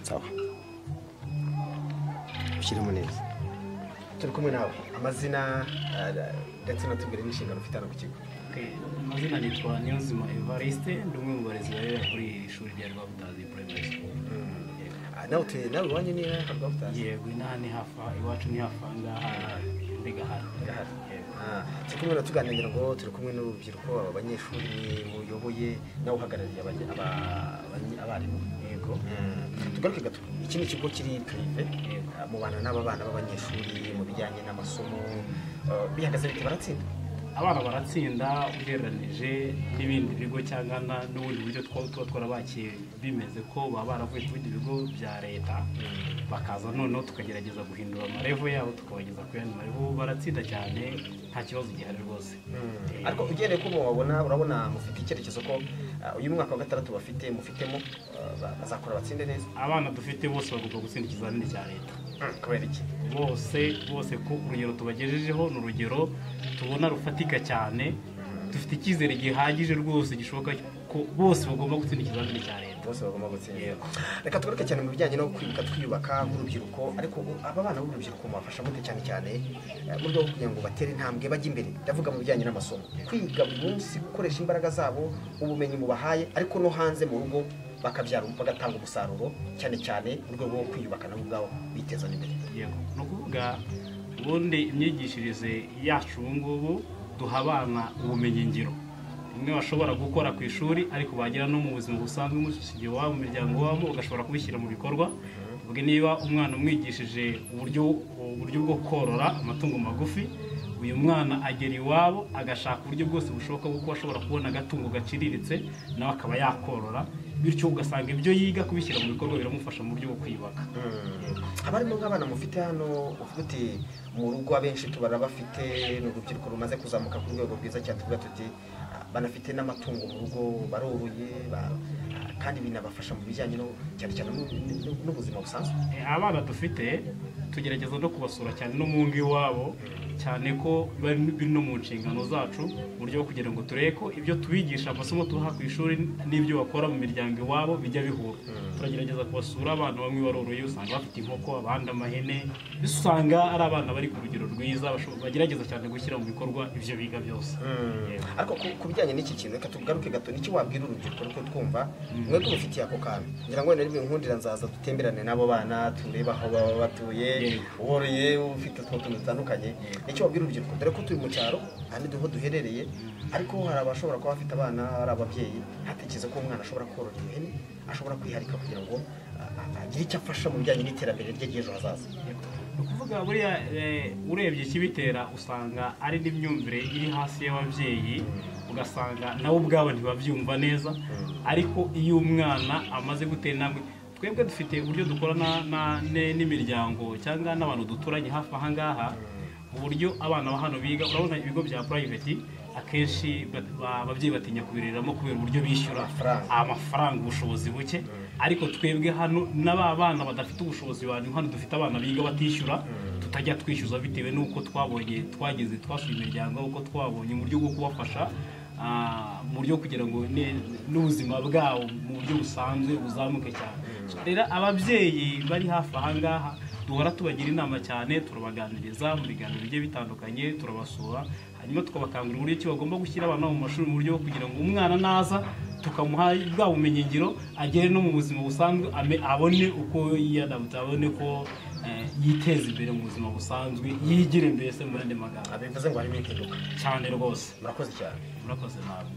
sawa ushyiremo neza turi kumwe nawe amazina ndetse unatubwire n'inshingano ufite hano ku kigo amazina nitwa niyonzima evariste ndi umwe mu barezi barera kuri iri shuri rya rwabutazi primary school Ah, nawe utuye nawe iwanyu ni rwabutazi yego inaha ni hafi aha, iwacu ni hafi aha ngaha ndegahara yego Ah, turi kumwe na tuganira ngo turi kumwe n'urubyiruko aba banyeshuri muyoboye nawe uhagarariye abanye- aba- abanye- abarimu yego tugaruke gato iki ni ikigo kiri pirive Yego. ah, mubana n'aba bana b'abanyeshuri mu bijyanye n'amasomo Ah, bihagaze bite baratsinda abana baratsinda ugereranije n'ibindi bigo cyangwa na- n'ubundi buryo two- tuba twarabakiye bimeze ko baba baravuye ku bindi bigo bya leta bakaza noneho tukagerageza guhindura amarevo yabo tukabageza ku yandi marevo baratsinda cyane nta kibazo gihari rwose Eh, ariko ugendeye ko mubabona urabona mufite icyerekezo ko ah, uyu mwaka wa gatandatu bafite mufitemo ah, ba- bazakora batsinde neza abana dufite bose bagomba gutsinda ikizamini cya leta kubera iki bose bose ko urugero tubagejejeho ni urugero tubona rufatika cyane dufite icyizere gihagije rwose gishoboka ko bose bagomba gutsinda ikizamini cya leta bose bagomba gutsinda Yego. reka tugaruke cyane mu bijyanye no kwibuka twiyubaka nk'urubyiruko ariko ubu aba bana b'urubyiruko mubafasha gute cyane cyane eh, mu rwego rwo kugira ngo batere intambwe bajye imbere ndavuga mu bijyanye n'amasomo kwiga buri munsi gukoresha imbaraga zabo ubumenyi mubahaye ariko no hanze mu rugo bakabyara bagatanga umusaruro cyane cyane mu rwego rwo kwiyubaka nabo ubwabo biteza n'imbere yego ni ukuvuga ubundi imyigishirize yacu ubu ngubu duha abana ubumenyingiro bimwe bashobora gukora ku ishuri ariko bagera no mu buzima busanzwe umusigiye wabo mu miryango wabo ugashobora kubishyira mu bikorwa ubwo niba umwana umwigishije uburyo uburyo bwo korora amatungo magufi uyu mwana agera iwabo agashaka uburyo bwose bushoboka bwo kuba ashobora kubona agatungo gaciriritse nawe akaba yakorora bityo ugasanga ibyo yiga kubishyira mu bikorwa biramufasha mu buryo bwo kwiyubaka abarimo nk'abana mufite hano uvuga uti mu rugo abenshi tubara bafite ni urubyiruko rumaze kuzamuka ku rwego rwiza cyane tuvuga tuti ah, banafite n'amatungo mu rugo baroroye ba- ah, kandi binabafasha mu bijyanye no cyane cyane n'u- n'u- n'ubuzima busanzwe Eh, abana dufite tugerageza no kubasura cyane no mu ngo iwabo cyane ko bari biri no mu nshingano zacu mu buryo bwo kugira ngo turebe ko ibyo tubigisha amasomo tubaha ku ishuri n'ibyo bakora mu miryango iwabo bijya bihura turagerageza kubasura abana bamwe baroroye usanga bafite inkoko abandi amahene mbese usanga ari abana bari ku rugero rwiza basho- bagerageza cyane gushyira mu bikorwa ibyo biga byose Yego. ariko ku- ku bijyanye n'iki kintu reka tugaruke gato niki wabwira urubyiruko rwo twumva mwebwe mufitiye ako kantu ngira ngo wenda nkundira nzaza dutemberane n'abo bana turebe aho baba batuye Yego. uboroye ufite utwo tuntu dutandukanye nicyo wabwira urubyiruko dore ko turi mu cyaro ahandi duho duherereye ariko hari abashobora kuba bafite abana hari ababyeyi ntatekereze ko umwana ashobora korora ihene ashobora kwiharika kugira ngo a- a- agire icyo afasha mu bijyanye n'iterambere rye ry'ejo hazaza ni ukuvuga buriya eh, urebye ikibitera usanga ari n'imyumvire iri hasi y'ababyeyi ugasanga nabo ubwabo ntibabyumva neza ariko iyo umwana amaze gutera intambwe twebwe dufite uburyo dukorana na- ne- n'imiryango cyangwa n'abantu duturanye hafi aha ngaha uburyo abana ba hano biga urabona ibigo bya purayiveti akenshi ba- ba- ababyeyi batinya kubireramo kubera uburyo bishyura Amafaranga. amafaranga ubushobozi buke ariko twebwe hano n'aba bana badafite ubushobozi banyu hano dufite abana biga batishyura tutajya twishyuza bitewe n'uko twabonye twageze twasuye imiryango uko twabonye mu buryo bwo kubafasha ah, mu buryo kugira ngo ne- n'ubuzima bwabo mu buryo busanzwe buzamuke cyane rero ababyeyi bari hafi aha ngaha duhora tubagira inama cyane turabaganiriza mu biganiro bigiye bitandukanye turabasura hanyuma tukabakangurira uburyo ki bagomba gushyira abana mu mashuri mu buryo bwo kugira ngo umwana naza tukamuha bwa bumenyingiro agere no mu buzima busanzwe ame- abone uko yiyadabutse abone ko eh, yiteza imbere mu buzima busanzwe yigire mbese mu yandi magambo bivuze ngo harimo impinduka cyane rwose murakoze cyane murakoze nabi